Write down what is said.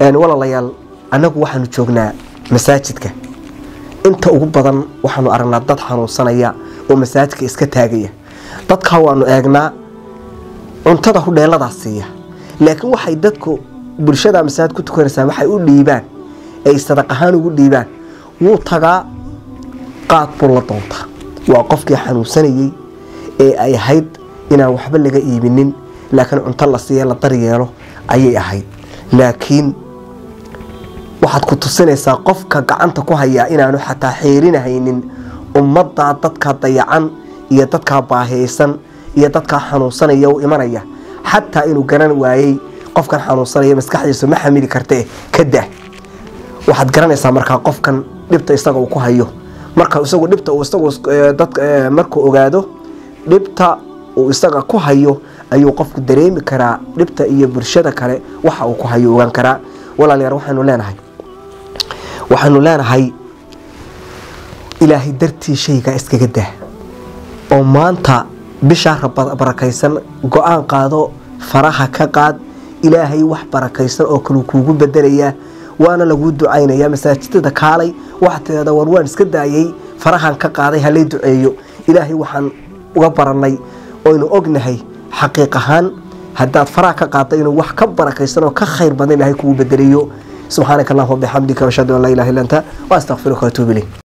walaalayaal annagu waxaanu joognaa masaajidka inta ugu badan waxaanu aragnaa dad xanuunsanaya oo masaajidka iska taagaya dadkaa waanu eegnaa cuntada hudheeladaa siiya laakiin waxay dadku bulshada masaajid ku tukanaysaa waxay u dhiibaan ay sadaq ahaan ugu dhiibaan wuu tagaa qaad buu la doontaa waa qofkii xanuunsanayey ee ay ahayd inaan waxba laga iibinin laakiin cunto la siiya la daryeelo ayay ahayd laakiin waxaad ku tusinaysaa qofka gacanta ku hayaa inaanu xataa xeerinahaynin ummaddaa dadka dayacan iyo dadkaa baahiyeysan iyo dadkaa xanuunsanaya u imanaya xataa inuu garan waayey qofkan xanuunsanaya maskaxdiisu ma xamili kartee ka dah waxaad garanaysaa markaa qofkan dhibta isaga uu ku hayo marka isagu dhibta uu isagu dad markuu ogaado dhibta uu isaga ku hayo ayuu qofku dareemi karaa dhibta iyo bulshada kale waxa uu ku hayo ogaan karaa walaalayaal waxaanu leenahay waxaanu leenahay ilaahay dartii shaygaa iskaga dah oo maanta bishaa barakaysan go-aan qaado faraha ka qaad ilaahay wax barakaysan oo kale kuugu bedelayaa waana laguu ducaynaya masaajidada kaalay waxaad tidahdaa war waan iska daayay farahan ka qaaday halay duceeyo ilaahay waxaan uga baranay oynu ognahay xaqiiq ahaan haddaad faraha ka qaadda inuu wax ka barakaysan oo ka khayr badan ilaahay kugu bedelayo subxaanaka allahuma bixamdika washhadu an laa ilaha illa anta wa astaqfiruka watuub ilayk